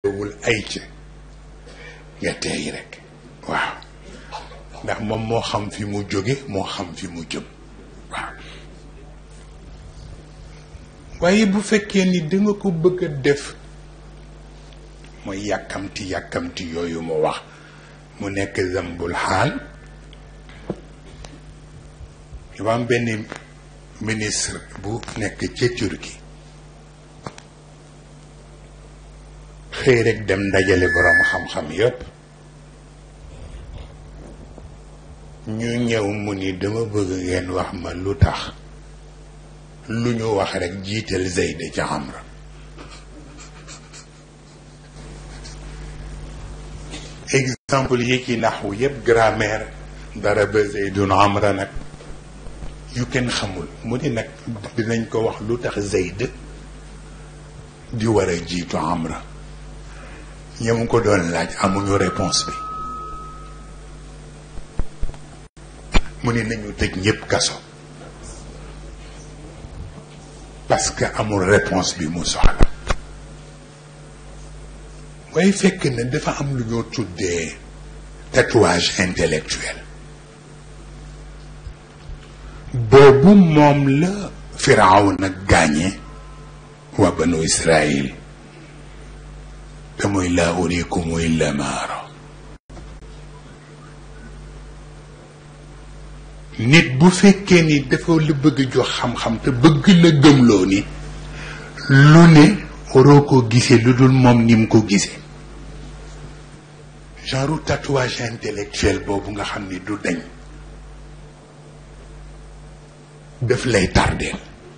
wul ay ca nga teey rek waaw ndax moom moo xam fi mu jóge moo xam fi mu jëm waaw waaye bu fekkee ni danga ko bëgg a def mooy yàkkamti yàkkamti yooyu mu wax mu nekk zambul xaal dafa am benn ministre bu nekk ca Turquie xëy rek dem ndajale boroom xam-xam yépp ñu ñëw mu ni dama bëgg ngeen wax ma lu tax lu ñu wax rek jiital Zayd ca Amra exemple yi ci naxwu yépp grammaire dara ba Zaydun Amra nag yu kenn xamul mu ni nag dinañ ko wax lu tax Zayd di war a jiitu Amra ñoom ko doon laaj amuñu réponse bi mu ni nañu tëj ñépp kaso parce que amul réponse bi mu soxla waaye fekk na dafa am lu ñoo tuddee tatouage intellectuel boobu moom la Firawna gaañe waa banu Israël te muy laa uriikum illa maa araa nit bu fekkee ni dafa la bëgg jox xam-xam te bëgg la gëmloo ni lu ne waroo ko gisee lu dul moom ni mu ko gisee genre tatouage intellectuel boobu nga xam ni du dañ daf lay tardeel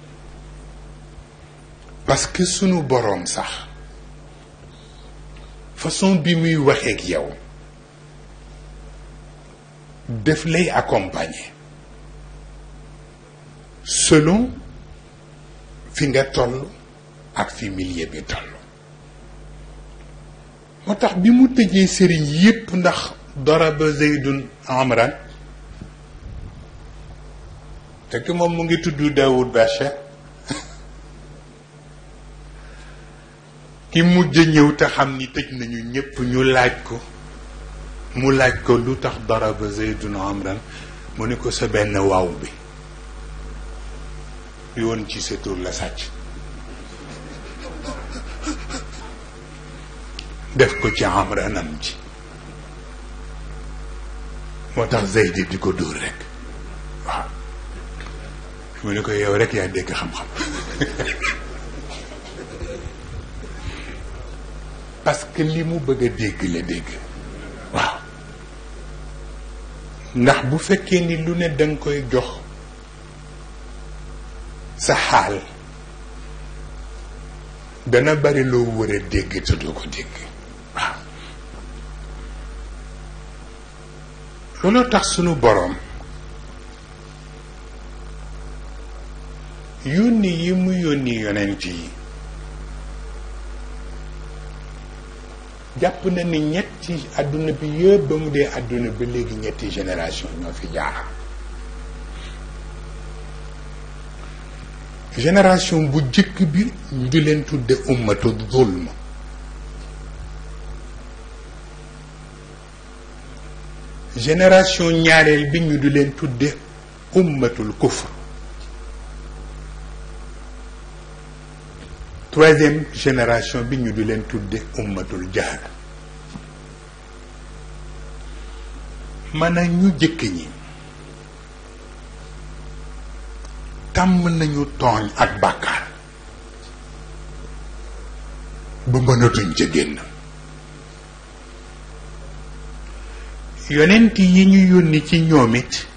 parce que sunu boroom sax façon bi muy waxeek yow daf lay accompagner selon fi nga toll ak fi milieu bi toll moo tax bi mu tëjee sëriñ yépp ndax daraba zeydun amran fekk moom mu ngi tudd Daoud Bachar ki mujj ñëw te xam ni tëj nañu ñépp ñu laaj ko mu laaj ko lu tax daraba zeydun amran mu ni ko sa benn waaw bi yoon ci sa tur la sàcc def ko ci amranam ci moo tax Zeydi di ko dóor rek waaw mu ne ko yow rek yaa dégg xam-xam parce que li mu bëgg a dégg la dégg waaw ndax bu fekkee ni lu ne danga koy jox sa xaal dana bari loo war a dégg te doo ko dégg waaw looloo tax sunu boroom yónni yi mu yónni yonent yi jàpp na ni ñetti àdduna bi yëpp ba mu dee àdduna ba léegi ñetti génération ñoo fi jaar génération bu jëkk bi ñu di leen tudde ummatu zulm génération ñaareel bi ñu di leen tudde ummatul kufr troisième génération bi ñu di leen tudde ummatul jahl maanaam ñu jëkk ñi tàmm nañu tooñ ak bàkkaar ba mënatuñ ca génn yonent yi ñu yónni ci ñoom it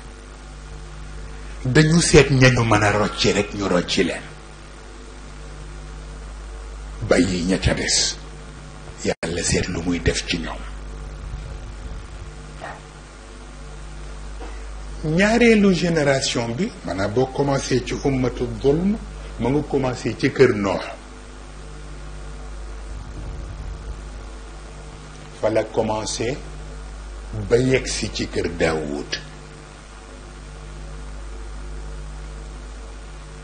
dañu seet ñañu mën a rocci rek ñu rocci leen bàyyi ña ca des yàlla seet lu muy def ci ñoom ñaareelu génération bi maanaam boo commencé ci ummatu zulm ma nga commencé ci kër noox fa la commencé ba yegsi ci kër daawud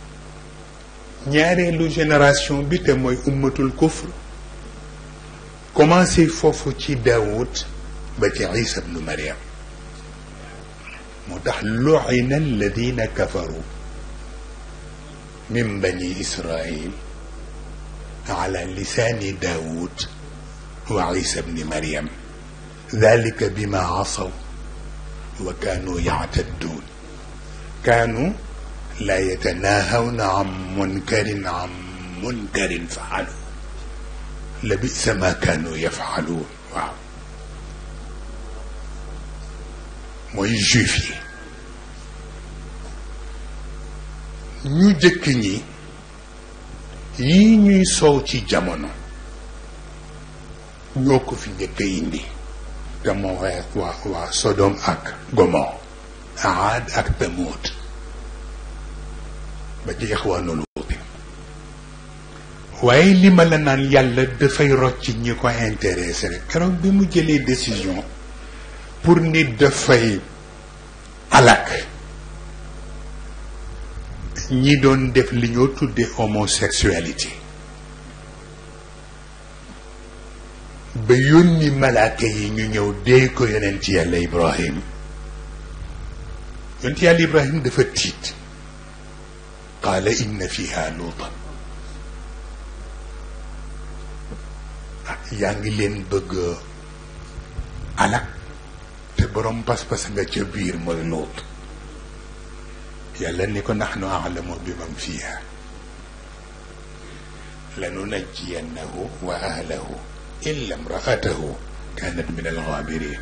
ñaareelu génération bi te mooy ummatul kufr commencé foofu ci daawud ba ci isa bnu mariam moo tax lu'ina alladina kafaru min bani israil ala lisani daawud wa isa bni mariam dalika bima asaw wa kaanu yactadduun kaanu laa yatanaahawna an munkarin an munkarin faalu la bisa ma kaanu yafaaluun waaw mooy juif yi ñu jëkk ñi yii ñuy soow ci jamono ñoo ko fi njëkk a indi te moo waa waa Sodom ak Gomor Aad ak Tamuud ba ci Ixwaanul Luut waaye li ma la naan yàlla dafay rocc ñi ko intéressé rek keroog bi mu jëlee décision pour nit dafay alak ñi doon def li ñoo tuddee homosexualité ba yónni malaaka yi ñu ñëw dee ko yonent yàlla Ibrahim yonent yàlla Ibrahim dafa tiit qaala inna fiha luutan ah yaa ngi leen bëgg alak te borom pas-pas nga ca biir mooy luut yàlla ni ko naxnu aalamu bi man fiha lanunajjiyannahu wa ahlahu illa imraatahu kanat min alxaabirin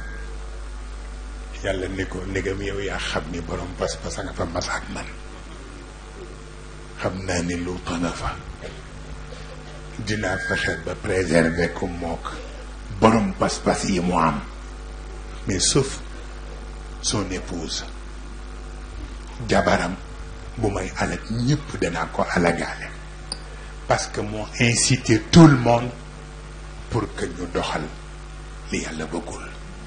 yàlla ni ko ndegam yow yaa xam ni borom pas-pas nga fa mas ak man xam naa ni luuta nga fa dinaa fexe ba préserver ko mook borom pas-pas yi mu am mais sauf son épouse jabaram bu may alag ñëpp danaa ko alagaale parce que moo incité tout le monde pour que ñu doxal li yàlla bëggul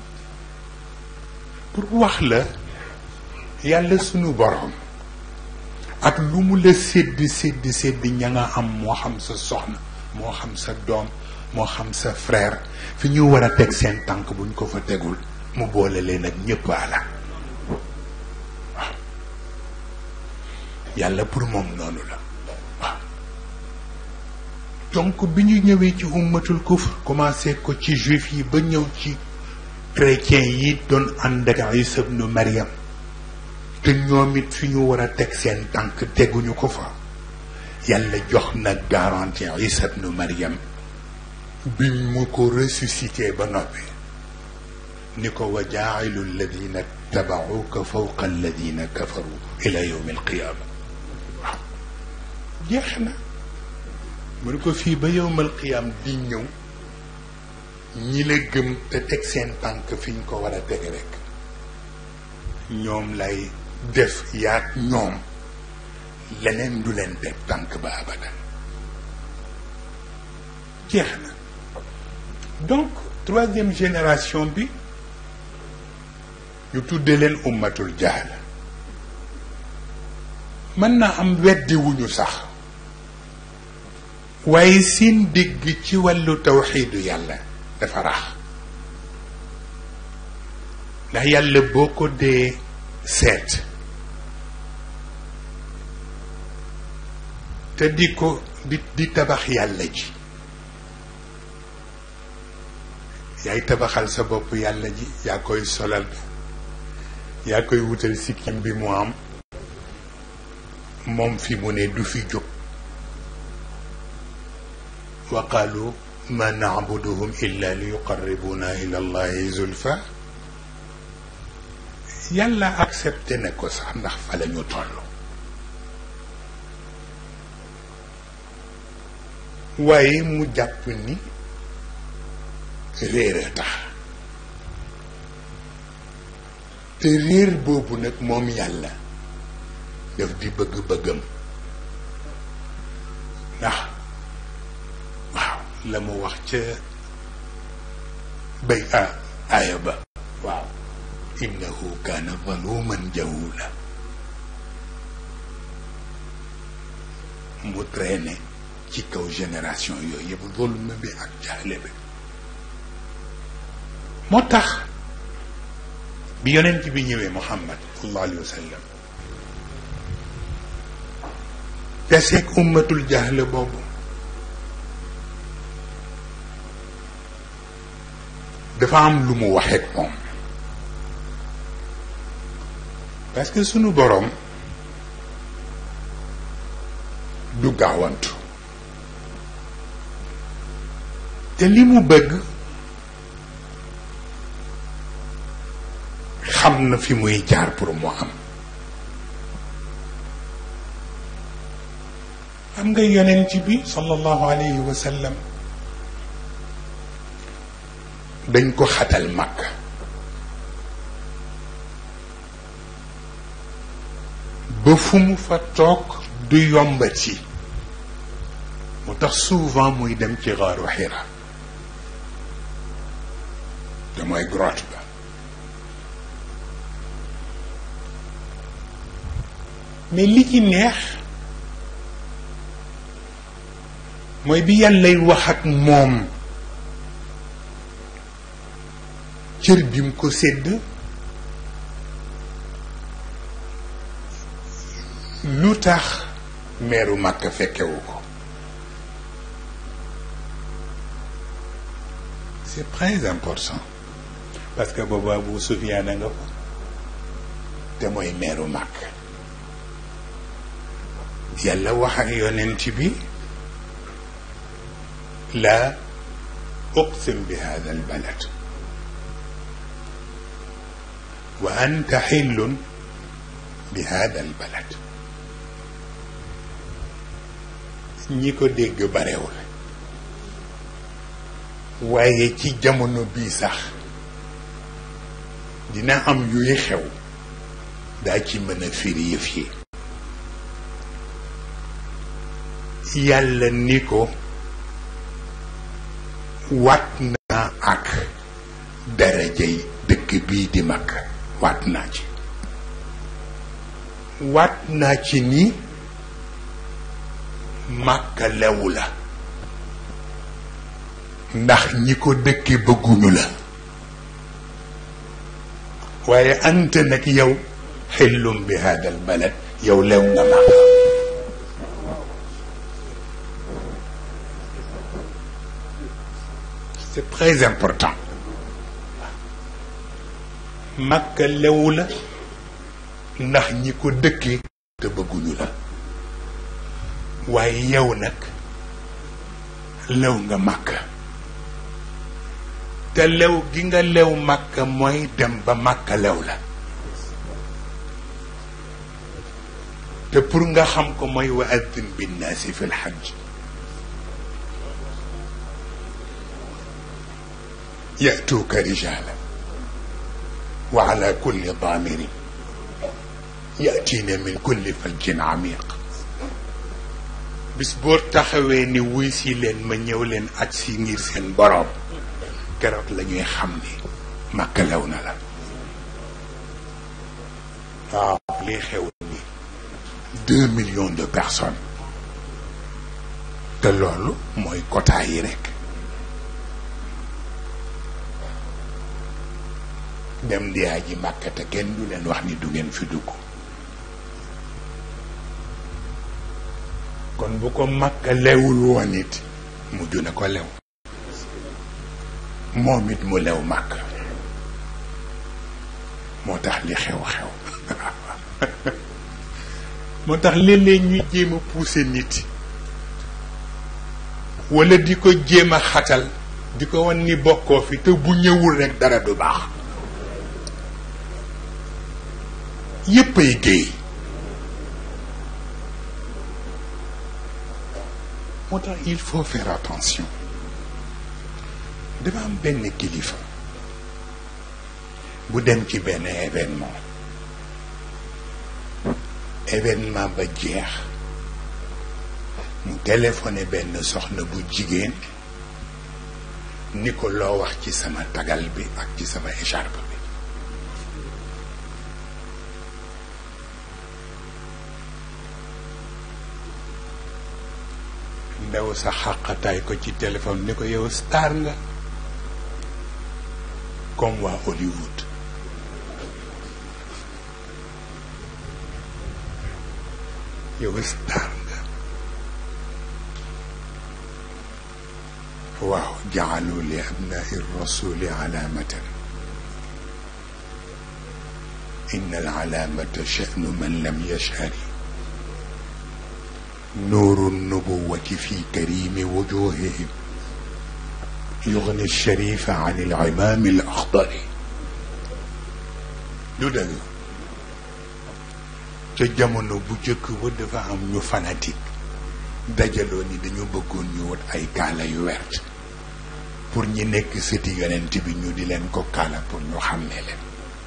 pour wax la yàlla sunu borom ak lu mu la sédd sédd sédd ña nga am moo xam sa soxna moo xam sa doom moo xam sa frère fi ñu war a teg seen tànk buñ ko fa tegul mu boole leen ak ñëpp ala waaw yàlla pour moom noonu la waaw donc bi ñu ñëwee ci ummatul kufr commencé ko ci juif yi ba ñëw ci chrétien yi doon ànd ak Isa ibnu Maryam te ñoom it fi ñu war a teg seen tànk teguñu ko fa yàlla jox na garantie Isa ibnu Maryam bi mu ko ressuscité ba noppi ni ko wa jaa'ilu alladina tabauka fawqa alladina kafaru ila yawmi alqiyaama waaw jeex na mu ne ko fii ba yawmal qiyaam di ñëw ñi la gëm te teg seen tànk fi ñu ko war a teg rek ñoom lay def yaag ñoom leneen du leen teg tànk ba abadan jeex na donc troisième génération bi ñu tudde leen ummatul jahl mën na am weddi wuñu sax waaye seen dégg ci wàllu tawxiidu yàlla dafa rax ndax yàlla boo ko dee seet te di ko di di tabax yàlla ji yaay tabaxal sa bopp yàlla ji yaa koy solal yaa koy wutal sikkim bi mu am moom fi mu ne du fi jóg wa qaalu ma nacbuduhum illa li yuqarribuna ila allahi zulfa yàlla accepté na ko sax ndax fa la ñu toll waaye mu jàpp ni réer a tax te réer boobu nag moom yàlla daf di bëgg-bëggam ndax waaw la mu wax ca bay a aaya ba waaw innahu kaana zaluman jahula mu traîné ci kaw génération yooyu yëpp zulm bi ak jaxle bi moo tax bi yonent bi ñëwee muhammad sallallahu alayhi wa sallam teseeg ummatul jahle boobu dafa am lu mu waxeek moom parce que sunu boroom du gaawantu te li mu bëgg xam na fi muy jaar pour mu am xam nga yonent bi sallallahu alayhi wa sallam dañ ko xatal màkk ba fu mu fa toog du yombati mu tax souvent muy dem ci xaaru xira te mooy grotte ba mais li ci neex mooy bi yàllay wax ak moom cër bi mu ko sédd lu tax meeru màkk fekkewu ko c'est très important parce que boobu Abu Sufyaan a nga fa te mooy meeru màkk yàlla wax ak yonent bi laa uqsim bi hada albalad wa anta xillun bi hada albalad ñi ko dégg barewul waaye ci jamono bii sax dina am yuy xew daa ci mën a firi yëf yi yàlla ni ko waat naa ak darajay dëkk bii di mag waat naa ci waat naa ci ni màkka lewu la ndax ñi ko dëkke bëgguñu la waaye anta nag yow xillum bi hadal balad yow lew nga màkka c'est très important màkka lewu la ndax ñi ko dëkkee te bëgguñu la waaye yow nag lew nga màkka te lew gi nga lew màkka mooy dem ba màkka lew la te pour nga xam ko mooy wa addin binnaasi fi lxajj yatuuka rijaala wa ala kulli daamirin yatiina min kulli fajjin amiq bis boo taxawee ni wuy si leen ma ñëw leen aj si ngir seen boroom keroog la ñuy xam ni màkka lew na la waaw lii xew ni deux millions de personnes te loolu mooy quota yi rekk dem di aji màkka te kenn du leen wax ni du ngeen fi dugg kon bu ko màkka lewul woon it mujj na ko lew moom it mu lew màkk moo tax li xew-xew moo tax léeg-léeg ñuy jéem a pousser nit walla di ko jéem a xatal di ko wan ni bokkoo fi te bu ñëwul rekk dara du baax yépp ay géey moo tax il faut faire attention dafa am benn kilifa bu dem ci benn événement événement ba jeex mu téléphoné benn soxna bu jigéen ni ko loo wax ci sama tagal bi ak ci sama écharpe bi ndaw sa xàqataay ko ci téléphone ni ko yow star nga comme waa Hollywood yow star nga waaw jaalu li abnai rasuli alaamatan إن العلامة شأن من لم يشهر نور النبوة في كريم وجوههم يغني الشريف عن العمام الأخضر du dëgg ca jamono bu jëkk ba dafa am ñu fanatique dajaloo ni dañu bëggoon ñu wut ay kaala yu wert pour ñi nekk sëti yonent bi ñu di leen ko kaala pour ñu xàmmee leen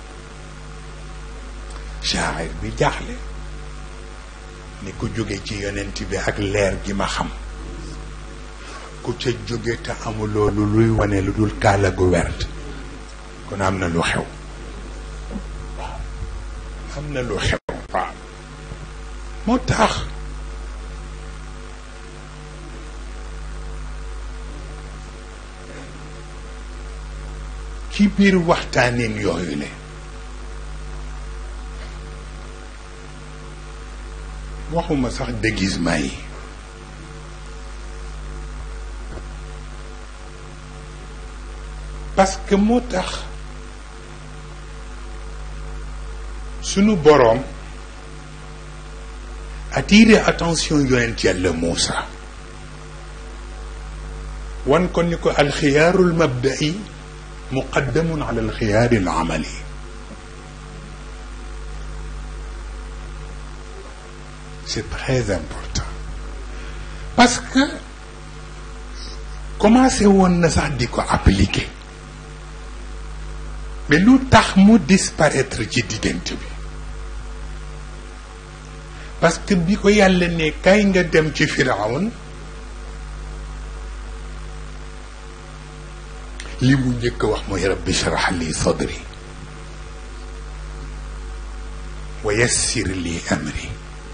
shaacir bi jaaxle ni ku jóge ci yonent bi ak leer gi ma xam ku ca jóge te amuloo lu luy wane lu dul kaala gu wert kon am na lu xew waaw am na lu xew waaw moo tax ci biir waxtaanin yooyu le waxuma sax déguisement yi parce que moo tax sunu boroom attirer attention yonent yàlla Muusa wan ko ni ko alxiyaarul mabda'i muqaddamun ala alxiyaaril amali c'est très important parce que commencé woon na sax di ko appliquer mais lu tax mu disparaître ci diggante bi parce que bi ko yàlla ne kay nga dem ci firawn li mu njëkk a wax mooy rabbi shrah li sadri wa yassir li amri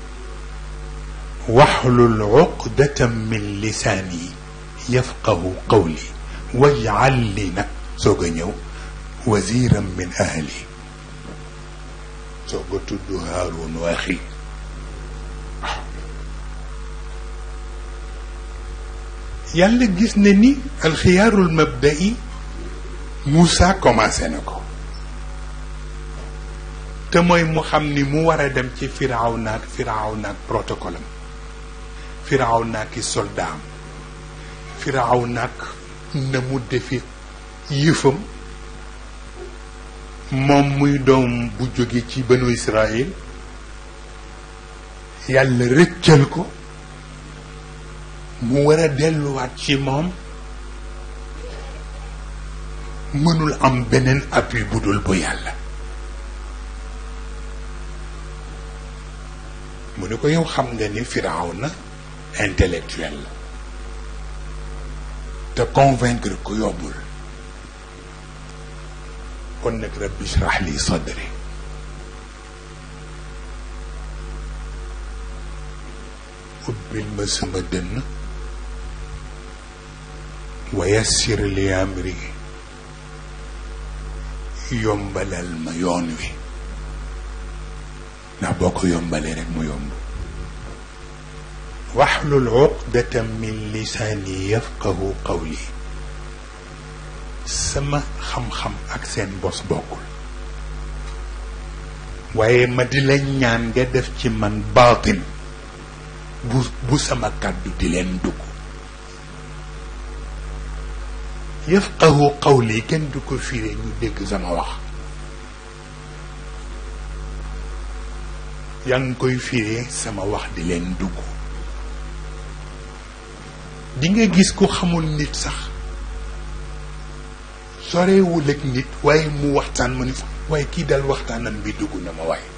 waxlul uqdatan min lisaani yafqahu qawli waj'al li nag soog a ñëw waziran min ahli soog a tudd Haaruun wa axi yàlla gis na ni alxiyaarul mabda'i Moussa commencé na ko te mooy mu xam ni mu war a dem ci firaaw naak firaaw naak protocole am firaaw naak i soldat am firaaw naak na mu defi yëfam moom muy doom bu jóge ci banu Israël yàlla rëccal ko mu war a delluwaat ci moom mënul am beneen appui bu dul bu yàlla mu ne ko yow xam nga ni firaaw na intellectuel la te convaincre ko yombul kon nag rabbi shrah li sadri ubbil ma sama dënn wa yassir li amri yombalal ma yoon wi ndax boo ko yombalee rek mu yomb waxlul uqdatan min lisaani yafqahu qawli sama xam-xam ak seen bos bokkul waaye ma di la ñaan nga def ci man baatin bu bu sama kàddu di leen dugg yafqahu qawli kenn du ko firee ñu dégg sama wax yaa ngi koy firee sama wax di leen dugg di nga gis ku xamul nit sax sorewul ak nit waaye mu waxtaan ma ni waaye kii dal waxtaanam bi dugg na ma waaye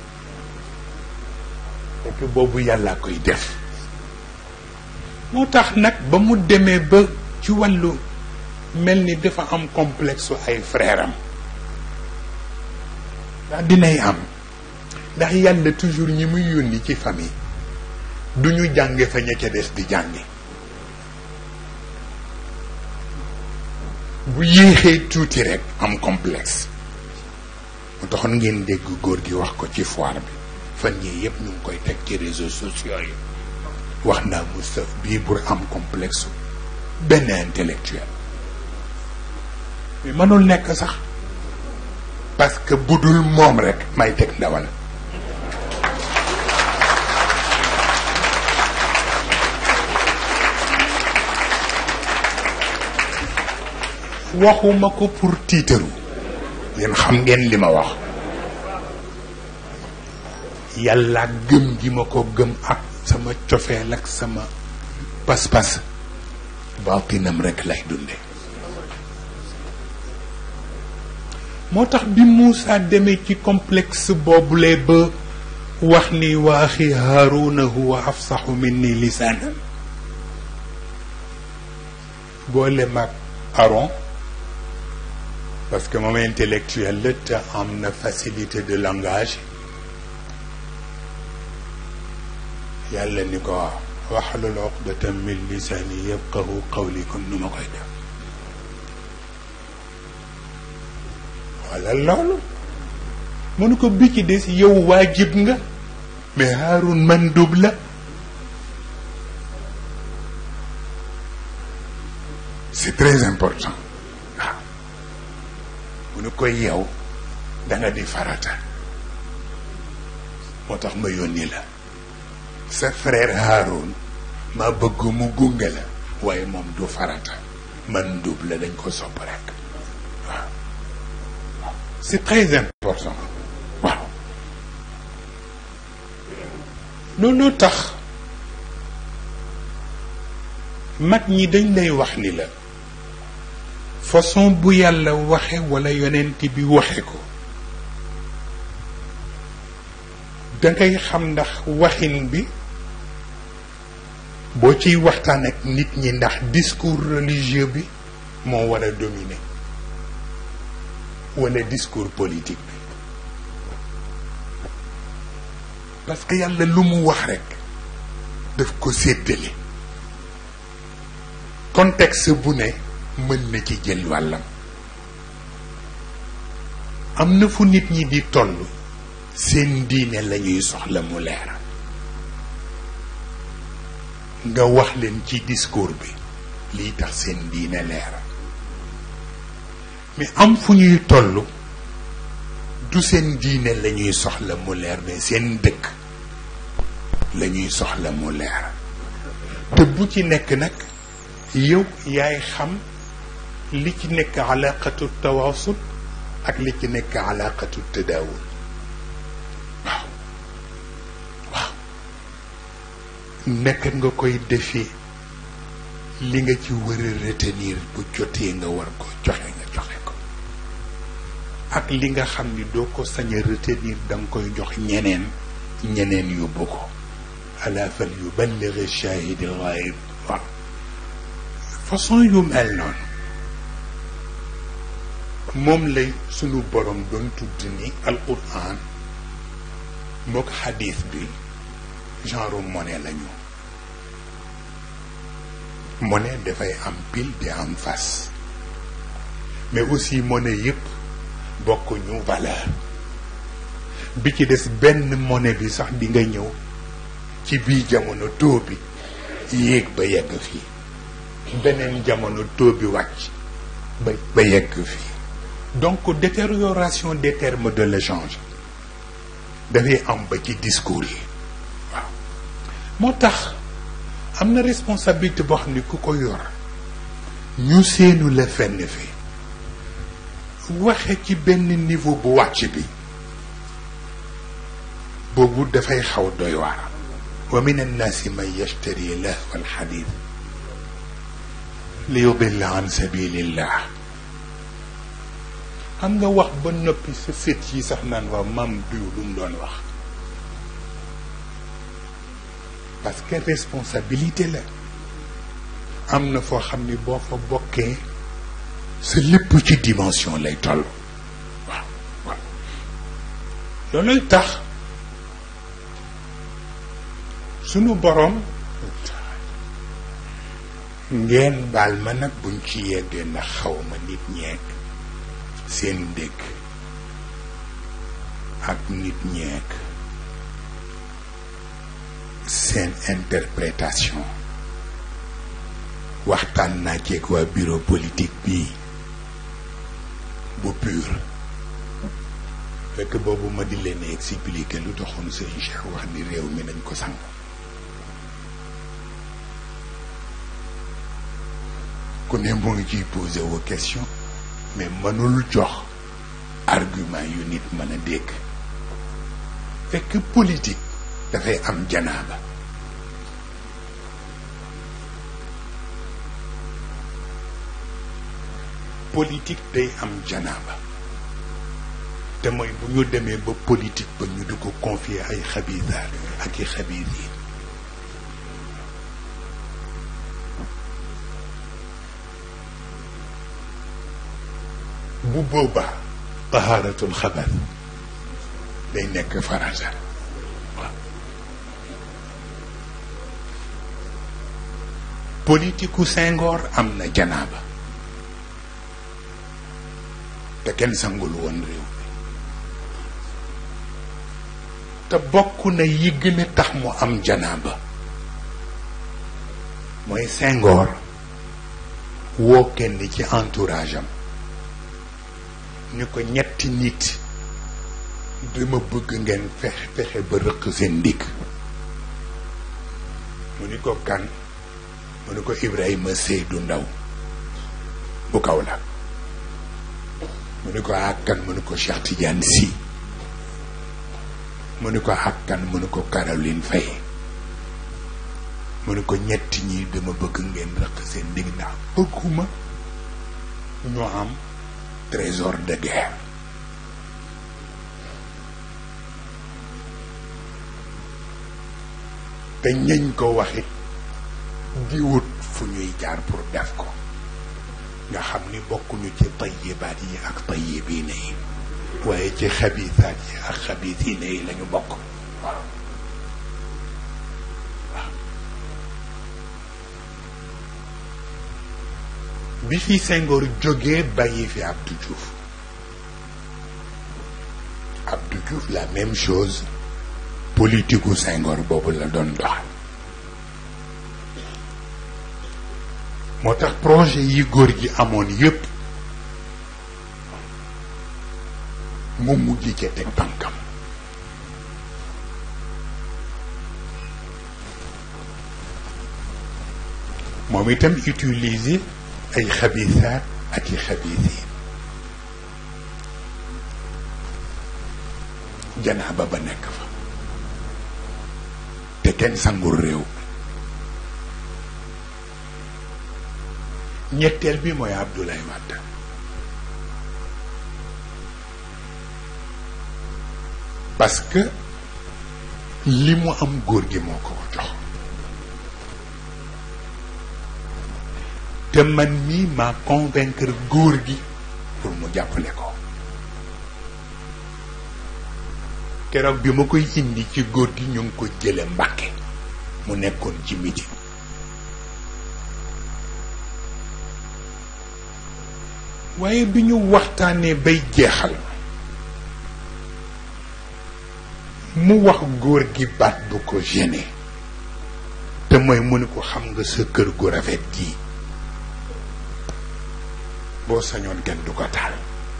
fekk boobu yàlla koy def moo tax nag ba mu demee ba ci wàllu mel ni dafa am complexe ay frère am ndax dinay am ndax yàlla toujours ñi muy yónni ci famille du ñu jànge fa ña ca des di jànge bu yéexee tuuti rek am complexe mu taxoon ngeen dégg góor gi wax ko ci foire bi fan yii yëpp ñu ngi koy teg ci réseaux sociaux yi wax naa Moustapha bii pour am complexe benn intellectuel mais mënul nekk sax parce que bu dul moom rek may teg ndawal waxuma ko pour tiitaru yéen xam ngeen li ma wax yàlla gëm gi ma ko gëm ak sama cofeel ak sama pas-pas baatinam rekk lay dunde moo tax bi Moussa demee ci complexe boobule ba wax ni wa axi Haaruna huwa afsaxu minni lisaanan boole mag Aaron parce que moom intellectuel la te am na facilité de langage yàlla ni ko waxlul uqdatan min lisaani yafqahu qawli kon nu ma koy def wala loolu mënu ko bi ci des yow waajib nga mais Haarun mandub la c'est très important waaw mu nu koy yow da nga di farata moo tax ma yónni la sa frère Haroun ma bëgg mu gunge la waaye moom du farata man ndub la dañ ko sopp rek waaw c'est très important waaw loolu tax mag ñi dañ lay wax ni la façon bu yàlla waxe walla yonent bi waxe ko dangay xam ndax waxin bi boo ciy waxtaan ak nit ñi ndax discours religieux bi moo war a dominer walla discours politique bi parce que yàlla lu mu wax rekk daf ko séddale contexte bu ne mën na ci jël wàllam am na fu nit ñi di toll seen diine lañuy soxla mu leer nga wax leen ci discours bi lii tax seen diine leer mais am fu ñuy toll du seen diine lañuy soxla mu leer mais seen dëkk lañuy soxla mu leer te bu ci nekk nag yow yaay xam li ci nekk alaqatu tawaasul ak li ci nekk alaqatu tadaawul waaw waaw nekk nga koy defee li nga ci war a retenir bu jotee nga war ko joxe nga joxe ko ak li nga xam ni doo ko sañ a retenir da nga koy jox ñeneen ñeneen yóbbu ko ala fal yuballigh shahid al ghaib waaw façon yu mel noonu moom lay sunu borom doon tudd ni alquran mook xadis bi genre monnaie lañu monnaie dafay am pile di am face mais aussi monnaie yëpp bokkuñu valeur bi ci des benn monnaie bi sax di nga ñëw ci bii jamono taux bi yéeg ba yegg fii beneen jamono taux bi wàcc ba ba yegg fii donc détérioration des termes de l'échange dafay am ba ci discours yi waaw moo tax am na responsabilité boo xam ne ku ko yor ñu seenu la fenn fi waxe ci benn niveau bu wàcc bi boobu dafay xaw doy waar wa min annaasi man yashtari lahwa alxadith li yudilla an sabilillah xam nga wax ba noppi sa sët yi sax naan waaw maam diw lu mu doon wax parce que responsabilité la am na foo xam ni boo fa bokkee sa lépp ci dimension lay toll waaw waaw looluy tax sunu boroom ngeen baal ma nag buñ ci yeggee ndax xaw ma nit ñeek seen dégg ak nit ñeek seen interprétation waxtaan naa ceeg waa bureau politique bii bu pur fekk boobu ma di leen expliquer lu taxoon sëñ Cheikh wax ni réew mi nañ ko sang ku ne mu ngi ciy posé wu question mais mënul jox argument yu nit mën a dégg fekk politique dafay am janaaba politique day am janaaba te mooy bu ñu demee ba politique ba ñu di ko confier ay xabisaar ak i xabis yi bu boobaa tahaaratul xabar day nekk farata waaw politiku Senghor am na janaaba te kenn sangul woon réew mi te bokk na yi gën a tax mu am janaaba mooy Senghor woo kenn ci entourage am ni ko ñetti nit dama bëgg ngeen fexe fexe ba rëq seen ndigg mu ni ko kan mu ni ko Ibrahima Seydou Ndaw bu kaw la mu ni ko ak kan mu ni ko Cheikh Tidiane Sy mu ni ko ak kan mu ni ko Caroline Faye mu ni ko ñetti ñi dama bëgg ngeen rëq seen ndigg ndax bëgguma ñu am trésor de guerre te ñañ ko waxit di wut fu ñuy jaar pour def ko nga xam ni bokkuñu ci tayyibaat yi ak tayyibiina yi waaye ci xabiisaat yi ak xabiisiina yi lañu bokk waaw bi fi Senghor jógee bàyyi fi Abdou Diouf Abdou Diouf la même chose politiku Senghor boobu la doon doxal moo tax projet yi góor gi amoon yépp mu mujj ca teg tànkam moom itam utiliser ay xabisaat ak i xabisiin janaaba ba nekk fa te kenn sangul réew ñetteel bi mooy Abdoulaye Wade parce que li mu am góor gi moo ko ko jox te man mii maa convaincre góor gi pour mu jàppale ko keroog bi ma koy indi ci góor gi ñu ngi ko jële Mbàkke mu nekkoon ci midi waaye bi ñu waxtaanee bay jeexal mu wax góor gi baat bu ko gêné te mooy mu ni ko xam nga sa kër gu rafet gii boo sañoon kenn du ko taal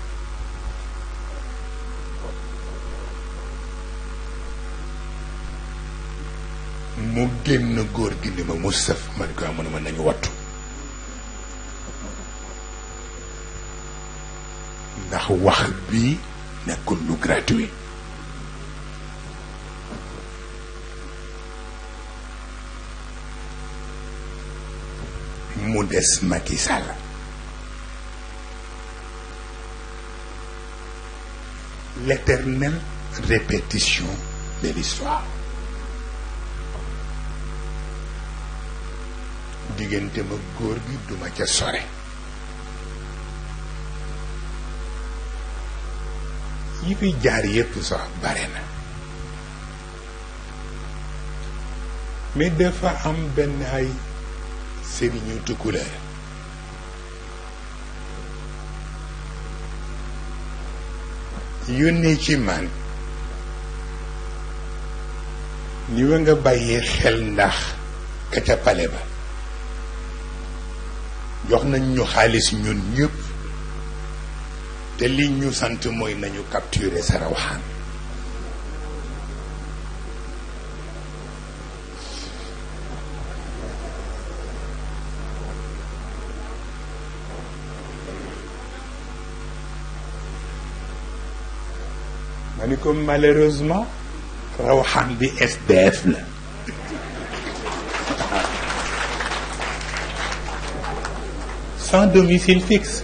mu génn góor gi ni ma mu sëf ma ni ko amu ne ma nañu wattu ndax wax bi nekkul lu gratuit mu des Macky Sall l'éternelle répétition de l'histoire diggante ma góor gi duma ca sore yi fi jaar yépp sax bare na mais dafa am benn ay sëriñu tukkuleer yónnee ci man ni wa nga bàyyee xel ndax ka ca pale ba jox nañ ñu xaalis ñun ñëpp te li ñu sant mooy nañu capturer sa rawaxaan ma ni ko malheureusement rawaxaan bi SDF la sans domicile fixe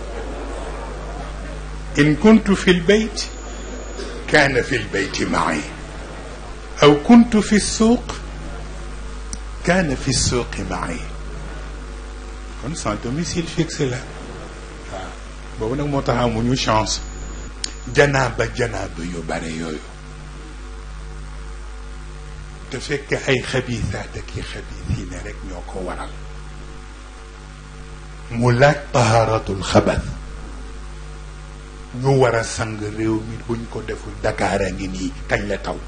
إن كنت في البيت كان في البيت معي أو كنت في السوق كان في السوق معي kon sans domicile fixe la waaw boobu nag moo tax amuñu chance janaaba janaaba yu bare yooyu te fekk ay xabiisaat ak i xabiisiine rek ñoo ko waral mu laaj tahaaratul xabat ñu war a sang réew mi buñ ko deful Dakar a ngi nii kañ la taw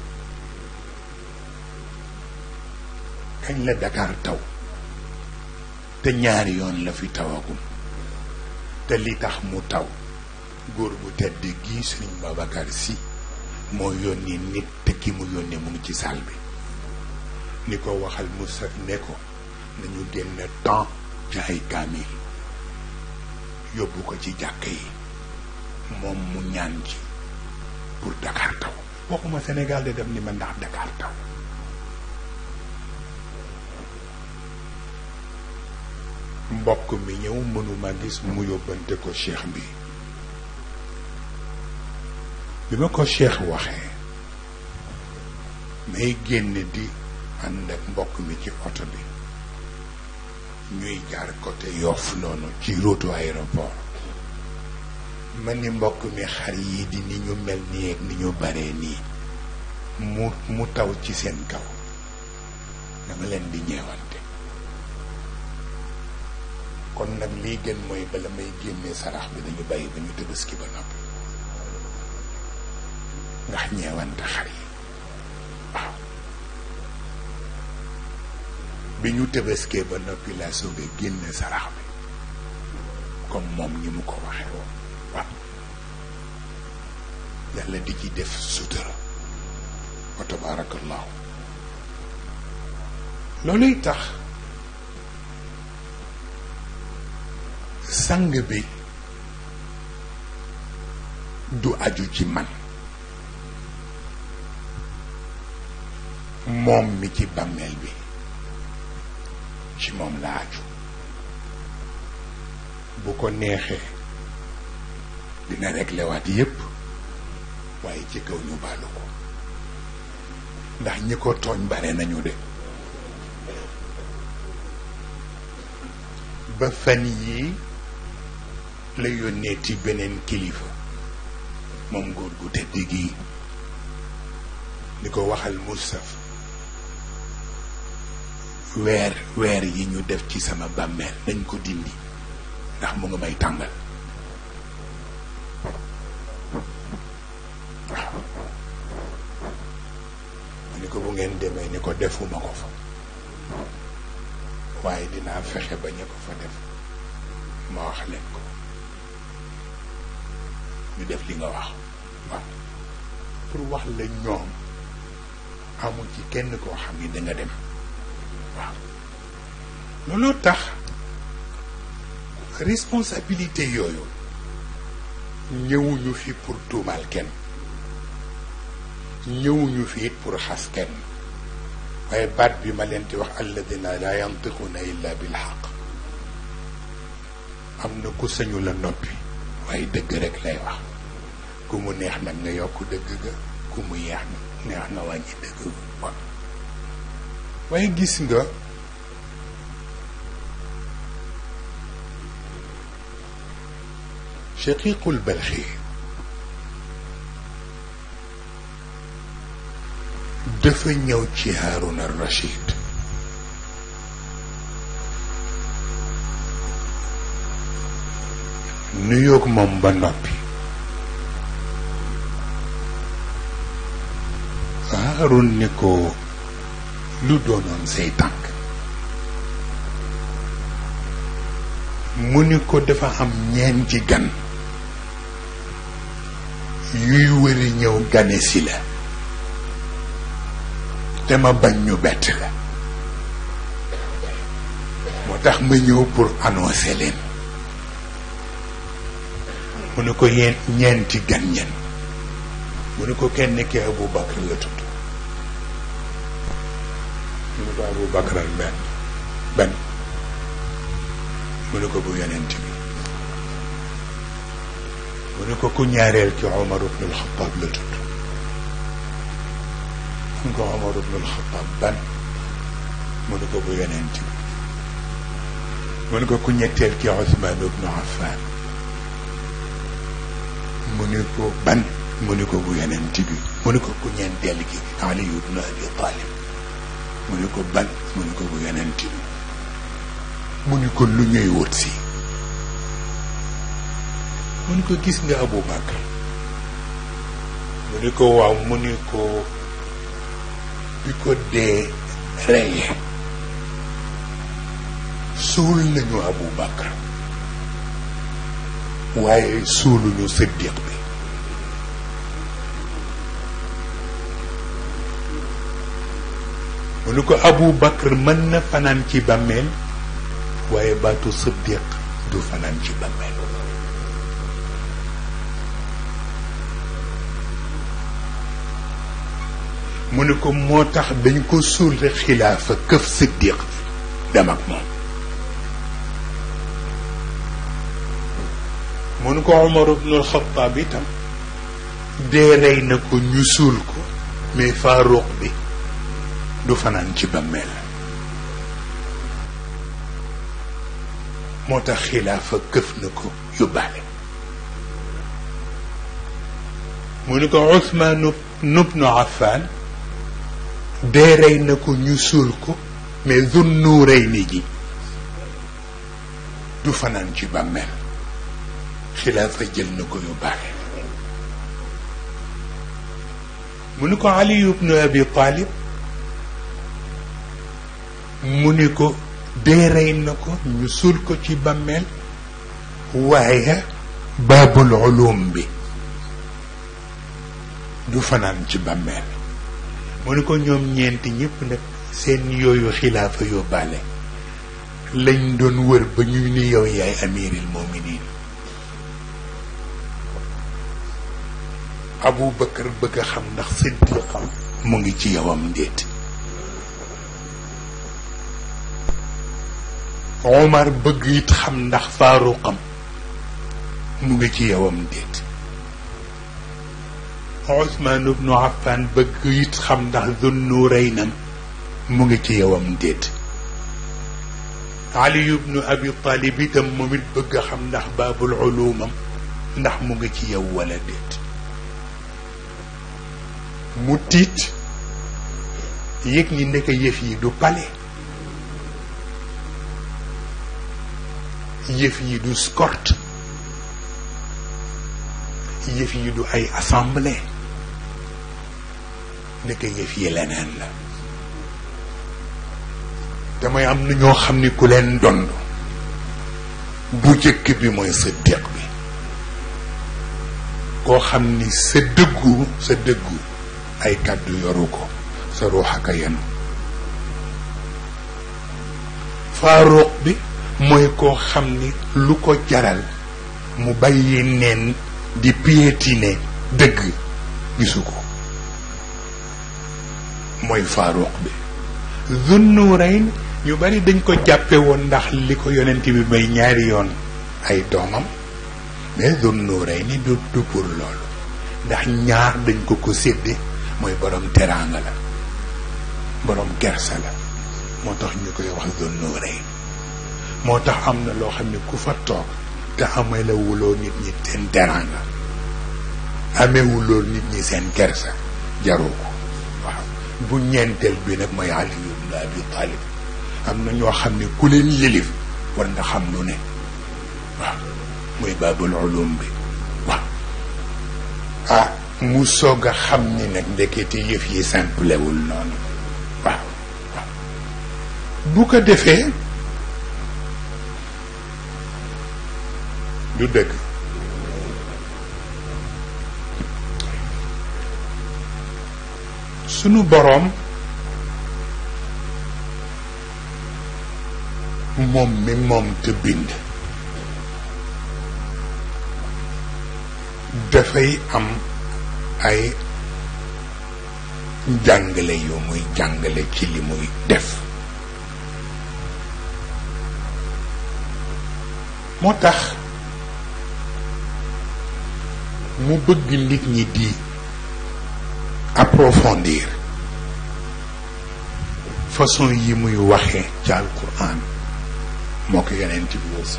kañ la Dakar taw te ñaari yoon la fi tawagum te li tax mu taw góor bu tedd gii Sëriñ Babacar Si moo yónni nit te ki mu yónni mu ngi ci saal bi ni ko waxal Moussa ne ko nañu génn temps ci ay kaamil yóbbu ko ci jàkk yi moom mu ñaan ci pour Dakar taw waxuma Sénégal de def ni ma ndax Dakar taw mbokk mi ñëw mënuma gis mu yóbbante ko cheikh bi bi ma ko cheikh waxee may génn di ànd ak mbokk mi ci oto bi ñuy jaar côté Yoff noonu ci route aéroport ma ni mbokk mi xar yi di ni ñu mel nii ak ni ñu baree nii mu mu taw ci seen kaw dama leen di ñeewante kon nag lii gën mooy bala may génnee sarax bi dañu bàyyi ba ñu tëbaski ba noppi ndax ñeewante xar yi waaw bi ñu tëbaskee ba noppi laa soog a génne sarax bi comme moom ñi mu ko waxee woon waaw yàlla di ci def sutura wa tabarakallahu looluy tax sang bi du aju ci man moom mi ci bàmmeel bi ci moom la aju bu ko neexee dina réglé waat yépp waaye ci kaw ñu baalu ko ndax ñi ko tooñ bare nañu de ba fan yii la yónnee ci beneen kilifa moom góor gu tedd gii ni ko waxal Moustapha weer weer yi ñu def ci sama bàmmeel nañ ko dindi ndax mu nga may tàngal waaw ma ni ko bu ngeen demee ni ko defuma ko fa waaye dinaa fexe ba ñu ko fa def ma wax leen ko ñu def li nga wax waaw pour wax la ñoom amul ci kenn koo xam ni danga dem waaw looloo tax responsabilité yooyu ñëwuñu fi pour tuumaal kenn ñëwuñu fi it pour xas kenn waaye baat bi ma leen di wax alladina la yantiquna illa bil xaq am na ku sañu la noppi waaye dëgg rek lay wax ku mu neex nag nga yokk dëgg ga ku mu yeex neex nga wàññi dëgg ga waaye gis nga shaqiqul balxi dafa ñëw ci Haaruna Rachid nuyoog moom ba noppi Haarun ni ko lu doonoon say tànk mu ni ko dafa am ñeenti gan yuy wëri ñëw gane si la te ma bañ ñu bett la moo tax ma ñëw pour annoncer leen mu ne ko yeen ñeenti gan ñen mu ne ko kenn ki Abu Bakar la tudd mu ne ko Abu Bakar al benn benn mu ne ko bu yonent bi mu ne ko ku ñaareel ki Omar ibn al-Khattab la tudd mu ne ko Omar ibn al-Khattab ban mu ne ko bu yonent bi mu ne ko ku ñetteel ki Ousmane ibn Affan mu ne ko ban mu ne ko bu yonent bi mu ne ko ku ñeenteel ki Ali ibn Abi Talib mu ne ko ban mu ne ko bu yonent bi mu ni ko lu ñuy wut si mu ni ko gis nga Abu Bakar mu ni ko waaw mu ni ko bi ko dee reye suul nañu Abu Bakar waaye suuluñu Siddiq bi mu ni ko Abu Bakar mën na fanaan ci bàmmeel waaye baatu siddiq du fanaan ci bàmmeel mu ne ko moo tax dañ ko suul rek xilaafa këf siddiq dem ak moom mu ne ko Omar ibnul Xattaab itam dee rey na ko ñu suul ko mais Faaruq bi du fanaan ci bàmmeel moo tax xilaafa këf na ko yóbbaale mu ni ko Usmaan ibnu Affaan dee rey na ko ñu suul ko mais Zun Nuurayni ji du fanaan ci bàmmeel xilaafa jël na ko yóbbaale mu ni ko Ali ibnu Abi Talib mu ni ko dee rey na ko ñu suul ko ci bàmmeel waaye baabul ulum bi du fanaan ci bàmmeel mu ni ko ñoom ñeenti ñëpp nag seen yooyu xilaafa yóbbaale lañ doon wër ba ñu ni yow yaay amiril mominin Abu Bakar bëgg a xam ndax siddiqam mu ngi ci yowam ndéet Omar bëgg it xam ndax faaruqam mu ngi ci yowam déet Ousmane ibnu Affan bëgg it xam ndax Zunnuuraynam mu ngi ci yowam déet Ali ibnu Abi Talib itam moom it bëgg xam ndax baabul ulumam ndax mu ngi ci yow wala déet mu tiit yëg ni ndeke yëf yi du pale yëf yi du escorte yëf yi du ay assemblée ndeke yëf yi leneen la damay am na ñoo xam ni ku leen dond bu jëkk bi mooy sa déq bi koo xam ni sa dëggu sa dëggu ay kàddu yoru ko sa ruux aka yenu faaruq bi mooy koo xam ni lu ko jaral mu bàyyi neen di piétiner dëgg gisu ko mooy faaruq bi Zunnurayn ñu bari dañ ko jàppe woon ndax li ko yonent bi may ñaari yoon ay doomam mais Zunnurayn du du pour loolu ndax ñaar dañ ko ko sédde mooy borom teraanga la borom kersa la moo tax ñu koy wax Zunnurayn moo tax am na loo xam ne ku fa toog te amee la wuloo nit ñi seen teraanga amee wuloo nit ñi seen kersa jaru ko waaw bu ñeenteel bi nag mooy Ali ibn Abi Talib am na ñoo xam ne ku leen yëlif war nga xam lu ne waaw muy baabul ulum bi waaw ah mu soog a xam ni nag ndekete yëf yi simplewul noonu waaw waaw bu ko defee du dëgg sunu boroom moom mi moom te bind dafay am ay jàngale yu muy jàngale ci li muy def moo tax mu bëgg nit ñi di approfondir façon yi muy waxee ci alquran moo ko yonent bi aussi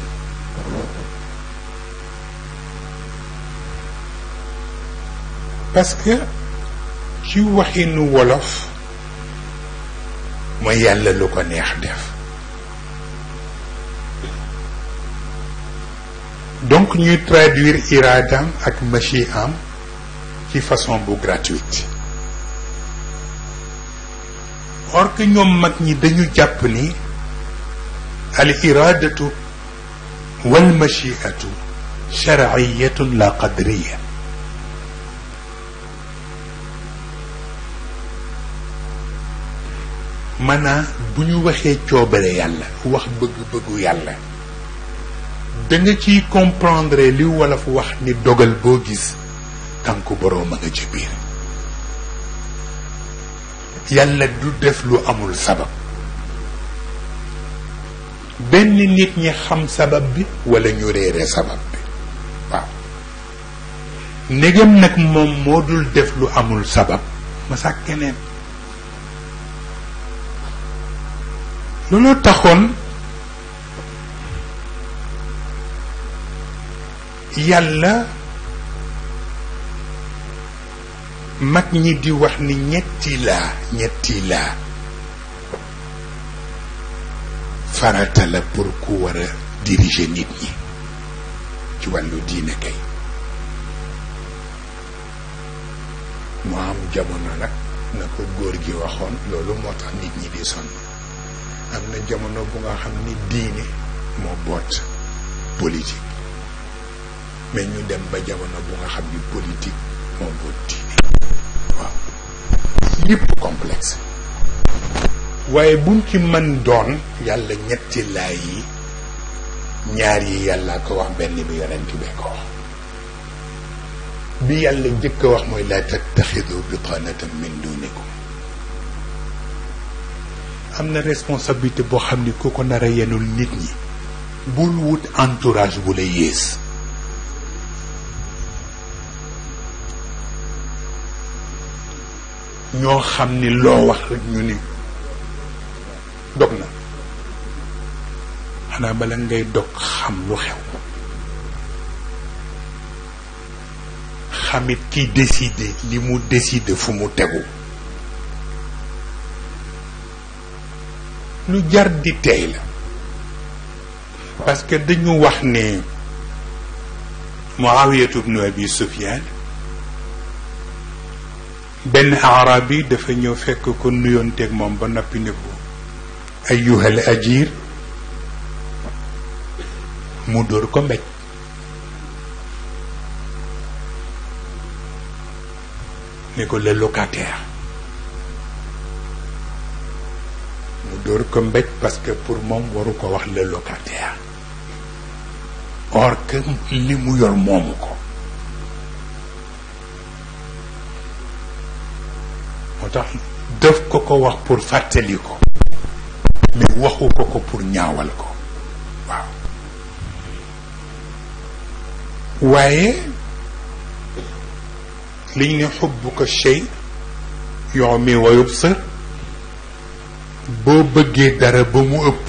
parce que ci waxinu wolof mooy yàlla lu ko neex def donc ñuy traduire iraadam ak machi am ci façon bu gratuite or que ñoom mag ñi dañu jàpp ni al iraadatu wal machiatu sharciyatun la qadriya maanaa bu ñu waxee coobare yàlla wax bëgg-bëggu yàlla da nga ciy comprendre li wolof wax ni dogal boo gis tànku boroom a nga ci biir yàlla du def lu amul sabab benn nit ñi xam sabab bi walla ñu réere sabab bi waaw ndegam nag moom moo dul def lu amul sabab ma sàkk keneen looloo taxoon yàlla mag ñi di wax ni ñetti laa ñetti laa farata la pour ku war a diriger nit ñi ci wàllu diine kay mu am jamono nag na ko góor gi waxoon loolu moo tax nit ñi di sonn am na jamono bu nga xam ni diine moo boot politique mais ñu dem ba jamono bu nga xam ni politique moo boot diine waaw yëpp complexe waaye buñ ci mën doon yàlla ñetti laay yi ñaar yi yàlla ko wax benn bi yonent bee ko wax bi yàlla jëkk a wax mooy laa tattaxidu bitanatan min dunikum am na responsabilité boo xam ni ku ko nar a yenul nit ñi bul wut entourage bu la yées ñoo xam ni loo wax rek ñu ni dog na xanaa bala ngay dog xam lu xew xamit ki décider li mu décider fu mu tegu lu jar di tey la parce que dañu wax ne Muawiyatu bnu Abi Sufyaan benn arab yi dafa ñëw fekk ko nuyoonteeg moom ba noppi ne ko ayyuhal ajir mu dóor ko mbéj ne ko le locataire mu dóor ko mbéj parce que pour moom waru ko wax le locataire or que li mu yor moomu ko moo tax def ko ko wax pour fàttali ko mais waxu ko ko pour ñaawal ko waaw waaye liñ ne xubbu ko shay yoo mi wa yubsir boo bëggee dara ba mu ëpp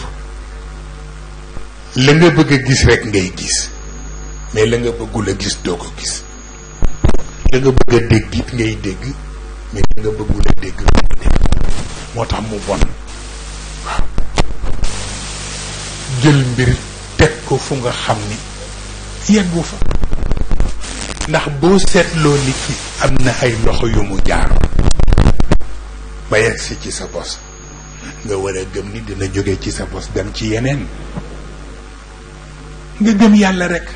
la nga bëgg a gis rekk ngay gis mais la nga bëggul a gis doo ko gis la nga bëgg a dégg it ngay dégg mais la nga bëggul a dégg doo ko dégg moo tax mu bon waaw jël mbir teg ko fu nga xam ni yeggu fa ndax boo seetloo nit ki am na ay loxo yu mu jaar ba yegg si ci sa bos nga war a gëm ni dina jóge ci sa bos dem ci yeneen nga gëm yàlla rek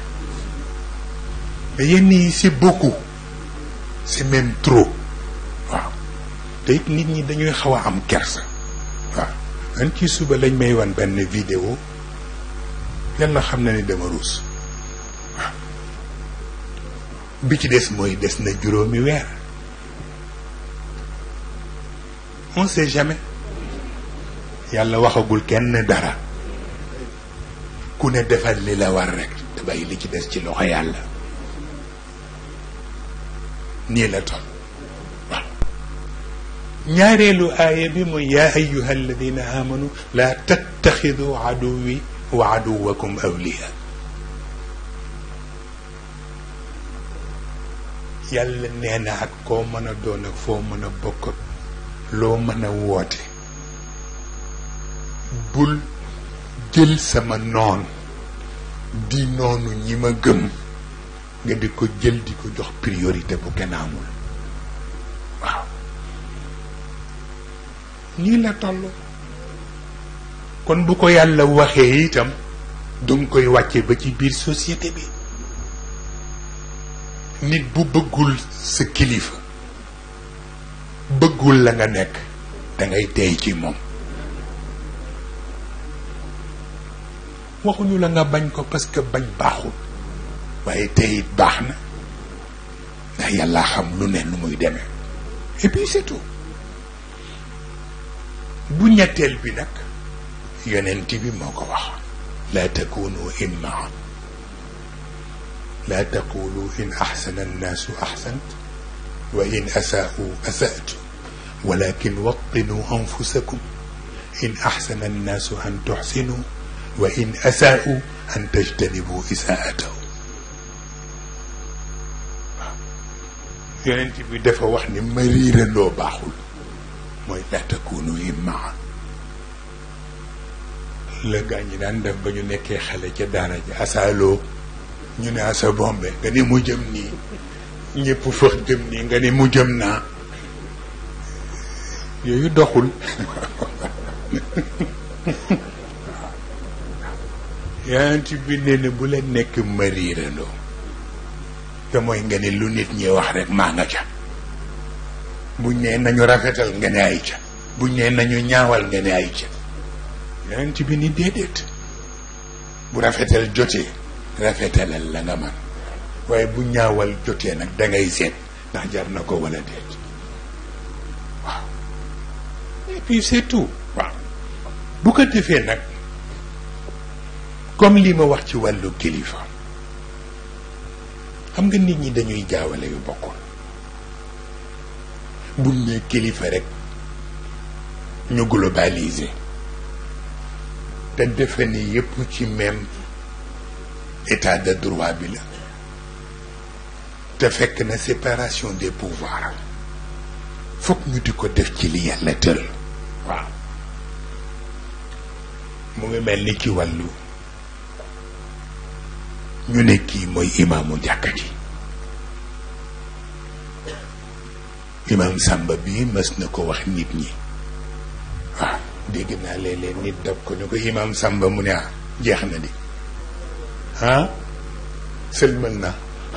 yenn yi c'est beaucoup c'est même trop waaw te it nit ñi dañuy xaw a am kersa waaw man ci suba lañ may wan benn vidéo yàlla xam na ni dama ruus waaw bi ci des mooy des na juróomi weer on sait jamais yàlla waxagul kenn dara ku ne defal li la war rek te bàyyi li ci des ci loxo yàlla nii la toll waaw ñaareelu aaya bi mooy yaa ayuha alladina amanu laa tattaxidu aduwi wa aduwakum awliya yàlla nee na ak koo mën a doon ak foo mën a bokk ak loo mën a woote bul jël sama noon di noonu ñi ma gëm nga di ko jël di ko jox priorité bu kenn amul waaw nii la toll kon bu ko yàlla waxee itam danga koy wàcce ba ci biir société bi nit bu bëggul sa kilifa bëggul la nga nekk dangay tey ci moom waxuñu la nga bañ ko parce que bañ baaxul waaye tey it baax na ndax yàlla xam lu ne nu muy demee et puis c'est tout bu ñetteel bi nag yonent bi moo ko wax laa takunu immaa laa taqulu in axsana annaasu axsant wa in asaau asatu walakin wattinu anfusakum in axsana annaasu an tuxsinu wa in asaau an tajtanibu isaatahu waaw yonent bi dafa wax ni ma riirandoo baaxul mooy laa takunu immaa la gaa ñi daan def ba ñu nekkee xale ca daara ji asaaloo ñu ne asa bombe nga ni mu jëm nii ñëpp fëx jëm nii nga ni mu jëm naa yooyu doxul yonent bi nee na bu leen nekk mariirandoo te mooy nga ni lu nit ñi wax rek maa nga ca buñ nee nañu rafetal nga ne ay ca buñ nee nañu ñaawal nga ne ay ca yonent bi ni déedéet bu rafetal jotee rafetalal la nga man waaye bu ñaawal jotee nag dangay seet ndax jar na ko wala déet waaw et puis c'est tout waaw bu ko defee nag comme li ma wax ci wàllu kilifa xam nga nit ñi dañuy jaawale yu bokkul buñ ne kilifa rek ñu globaliser te defe ni yépp ci même état de droit bi la te fekk na séparation des pouvoirs fokk ñu di ko def ci li yàlla tëral waaw mu ngi mel ni ci wàllu ñu ne kii mooy imaamu jàkka ji imaam Samba bii mës na ko wax nit ñi waaw dégg naa léeg-léeg nit dab ko ne ko imaam Samba mu ne ah jeex na di ah sëlmal na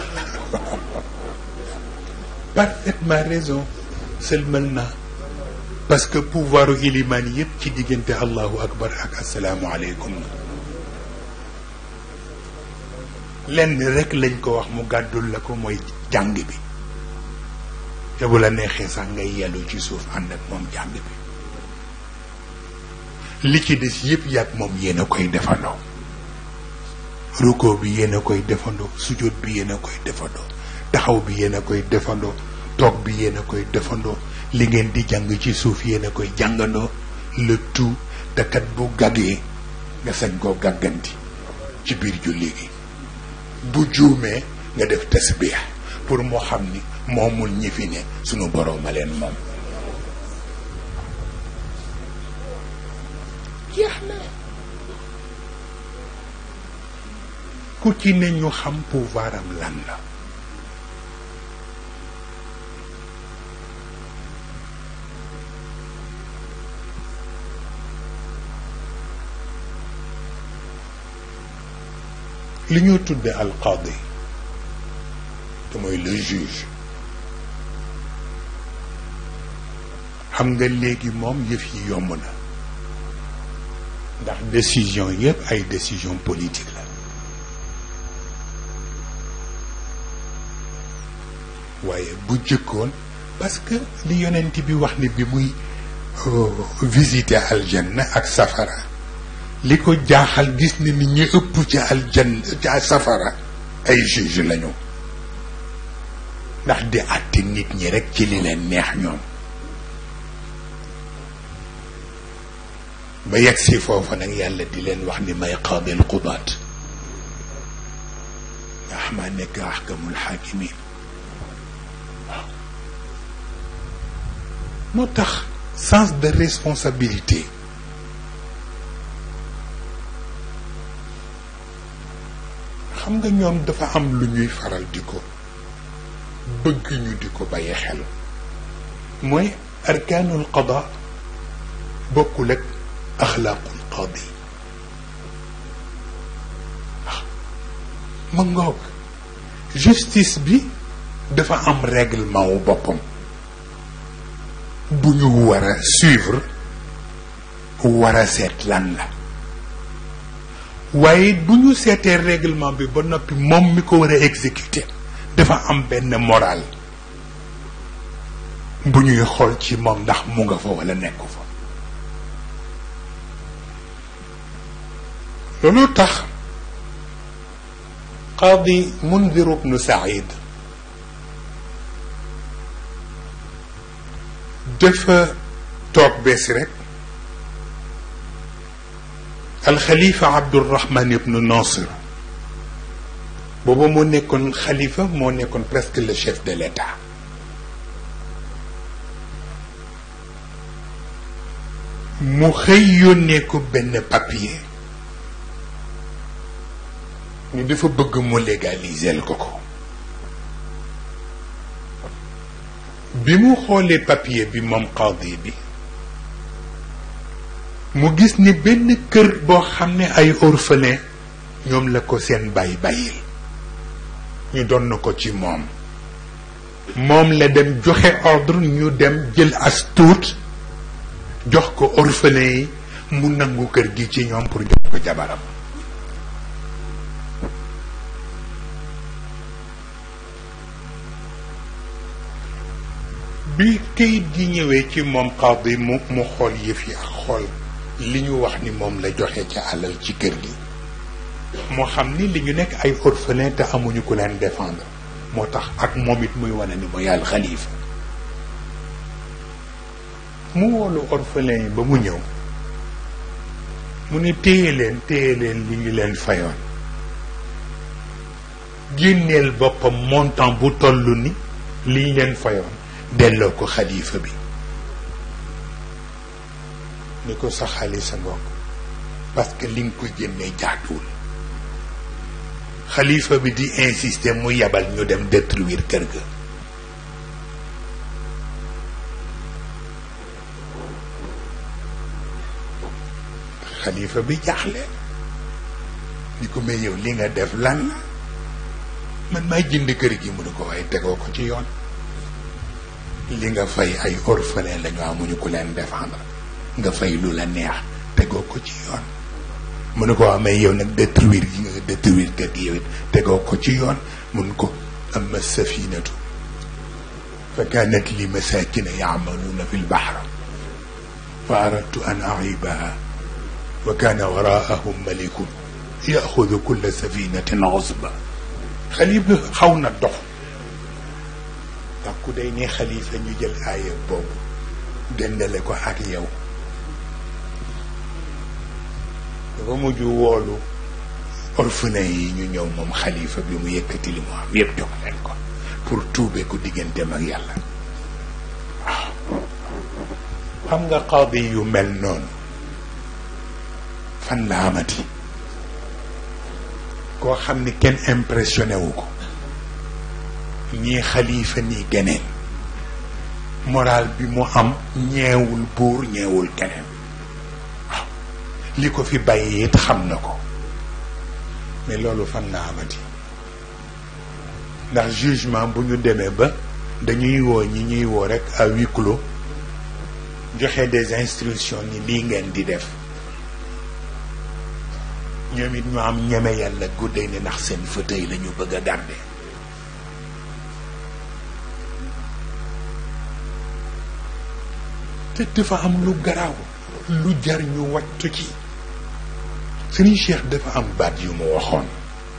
parfaitement raison sëlmal na parce que pouvoiru ilimaan yépp ci diggante allahu akbar ak asalaamu aleykum lenn rek lañ ko wax mu gàddul la ko mooy jàng bi te bu la neexee sax ngay yellu ci suuf ànd ak moom jàng bi li ci des yépp yàgg moom yéen a koy defandoo ruko bi yéen a koy defandoo sujjóot bi yéen a koy defandoo taxaw bi yéen a koy defandoo toog bi yéen a koy defandoo li ngeen di jàng ci suuf yéen a koy jàngandoo le tout te kat bu gaggee nga sañ koo gàgganti ci biir julli gi bu juumee nga def tasbiix pour moo xam ni moomul ñi fi ne sunu boroom a leen moom jeex na ku ci ne ñu xam pouvoir am lan la li ñoo tudde alqaadi te mooy le juge xam nga léegi moom yëf yi yomb na ndax décision yëpp ay décision politique la waaye bu jëkkoon parce que li yonent bi wax ni bi muy visiter aljanna ak safara li ko jaaxal gis ni ni ñu ëpp ci aljanna ca safara ay juge lañu ndax di àtte nit ñi rekk ci li leen neex ñoom ba yegg si foofa nag yàlla di leen wax ni may qaadil qudaat ndax maa nekk ahkamul xaakimin waaw moo tax sens de responsabilité xam nga ñoom dafa am lu ñuy faral di ko bëgg ñu di ko bàyyi xel mooy arkaanul qada bokkul ak axlaaqul qaadi waaw ma ngoog justice bi dafa am règlement wu boppam bu ñu war a suivre war a seet lan la waaye bu ñu seetee règlement bi ba noppi moom mi ko war a exécuter dafa am benn moral bu ñuy xool ci moom ndax mu nga fa wala nekku fa loolu tax qaadi Mundir ibnu Saïd dafa toog bees rek alxalifa Abdurahman ibnu Nasir booba moo nekkoon xalifa moo nekkoon presque le chef de l'État mu xëy yónnee ko benn papier ni dafa bëgg mu légaliser ko ko bi mu xoolee papier bi moom qaadi bi mu gis ni benn kër boo xam ne ay orphelin ñoom la ko seen bàyyi bàyyil ñu doon na ko ci moom moom la dem joxe ordre ñu dem jël as tuut jox ko orphelin yi mu nangu kër gi ci ñoom pour jox ko jabaram bi kayit gi ñëwee ci moom xaadi mu mu xool yëf yi ak xool li ñu wax ni moom la joxe ca alal ci kër gi moo xam ni li ñu nekk ay orphelin te amuñu ku leen défendre moo tax ak moom it muy wane ni mooy al xalifa mu woolu orphelin yi ba mu ñëw mu ne téye leen téye leen li ñu leen fayoon génneel boppam montant bu toll ni li ñu leen fayoon delloo ko xalifa bi ni ko sa xaalis sa mbokk parce que li nga ko génnee jaatuwul xalifa bi di insister mu yabal ñu dem détruire kër ga xalifa bi jaaxle ni ko may yow li nga def lan la man maa jënd kër gi mu ne ko waaye tegoo ko ci yoon li nga fay ay orphelin lañu amuñu ku leen défendre nga fay lu la neex tegoo ko ci yoon mu ne ko waa mais yow nag détruire yi nga détruire kër gi yow it tegoo ko ci yoon mun ko amma safinatu fa kanat li masakina yaamaluuna fi lbaxra fa aradtu an aibaha wa kana waraahum malikun yaxudu kulla safinatin xusba xalifa xaw na dox ndax ku day ne xalifa ñu jël aaya boobu dendale ko ak yow dafa mujj woolu orphelin yi ñu ñëw moom xalifa bi mu yëkkati li mu am yëpp jox leen ko pour tuube ko digganteem ak yàlla waaw xam nga qaadi yu mel noonu fan la amati koo xam ni kenn impressionné wu ko ñii xalifa nii geneen moral bi mu am ñeewul buur ñeewul keneen waaw li ko fi bàyyi it xam na ko mais loolu fan la amati ndax jugement bu ñu demee ba dañuy woo ñi ñuy woo rek à huis clos joxe des instructions ni lii ngeen di def ñoom it ñu am ñeme yàlla guddee ni ndax seen fauteuil la ñu bëgg a garder te dafa am lu garaaw lu jar ñu wattu ci Serigne Cheikh dafa am baat yu mu waxoon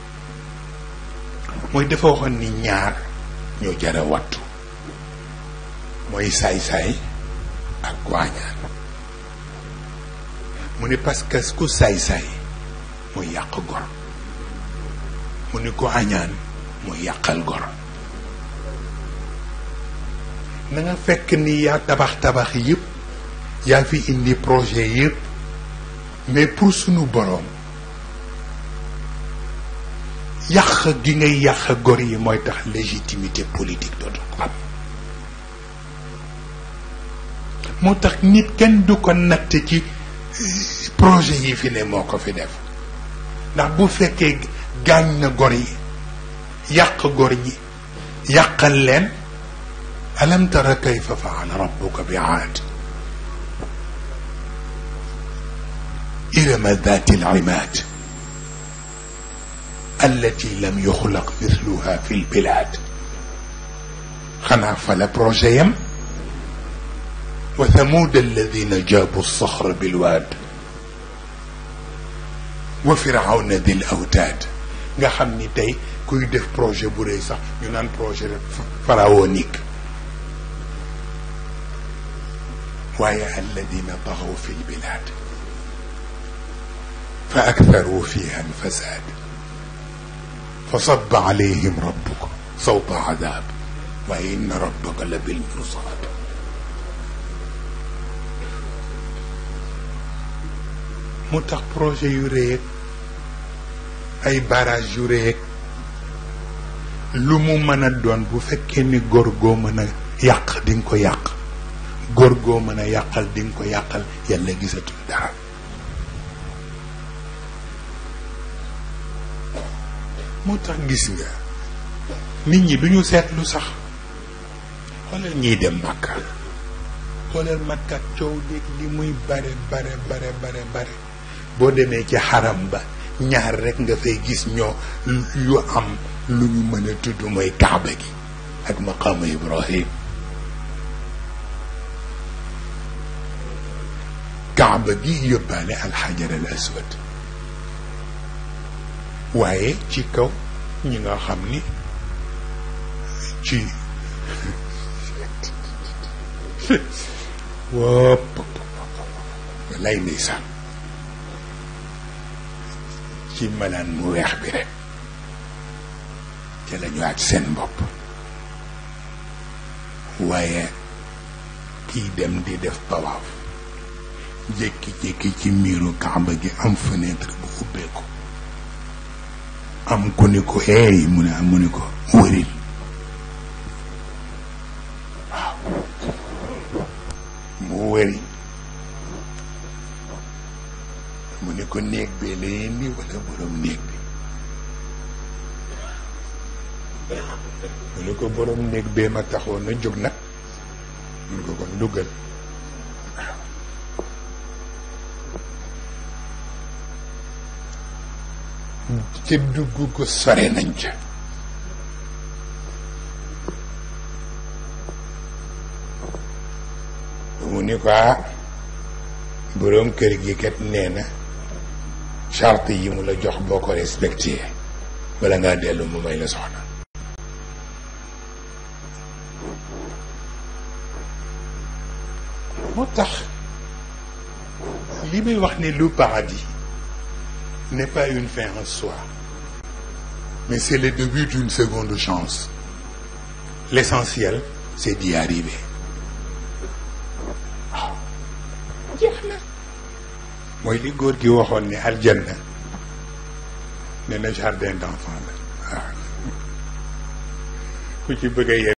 mooy dafa waxoon ni ñaar ñoo jara wattu mooy saay-saay ak waañaan mu ni parce que ku saay-saay mooy yàq gor mu ni ko añaan mooy yàqal gor na nga fekk ni yaa tabax tabax yëpp yaa fi indi projet yëpp mais pour sunu boroom yàq gi ngay yàq gor yi mooy tax légitimité politique dootu ko am moo tax nit kenn du ko natt ci projet yi fi ne moo ko fi def ndax bu fekkee gaañ na gor yi yàq gor ñi yàqal leen alam tara kayfa faala rabbuka bi aad irama dati alimaad allati lam yuxlaq mithluha fi lbilad xanaa fa la projet yam wa thamud alladina jaabu alsaxra bilwaad wa firawna dil awtaad nga xam ni tey kuy def projet bu rëy sax ñu naan projet pharaonique waaye alladina taxaw fi lbilad fa aktharu fiha alfasad fa sabba alayhim rabbuka sawta adab waaye inna rabbaka la bil mirsad mu tax projet yu rëy ay barrage yu rëy lu mu mën a doon bu fekkee ni góor goo mën a yàq di nga ko yàq góor goo mën a yàqal di nga ko yàqal yàlla gisatul dara moo tax gis nga nit ñi duñu seetlu sax xoolal ñiy dem màkka xoolal màkka coow léeg li muy bare bare bare bare bare boo demee ci xaram ba ñaar rekk nga fay gis ñoo yu am lu ñu mën a tudd mooy kaaba gi ak maqaama ibrahim kaaba gi yóbbaale alxajar al aswad waaye ci kaw ñi nga xam ni ci wopp lay ndeysaan ci malaan mu weex bi rek ca la ñu aj seen bopp waaye kiy dem di def tawaaf jékki-jékki ci miiru kaaba gi am fenêtre bu ubbeeku am ku ni ko eey mu ne mu ni ko wëril waaw mu wëri mu ni ko néeg bee la indi wala borom néeg bi mu ni ko borom néeg bee ma taxoon na jóg nag mun ko kon duggal ca dugg ko sore nañ ca mu ni ko ah boroom kër gi kat nee na charte yi mu la jox boo ko respecté bala ngaa dellu mu may la soxna moo tax li may wax ne lu paradis n'est pas une fin en soi mais c'est le début d'une seconde chance l'essentiel c'est d'y arriver waaw jeex na mooy li góor gi waxoon ne aljanna nee na jardin d'enfant la waaw ku ci bëgg a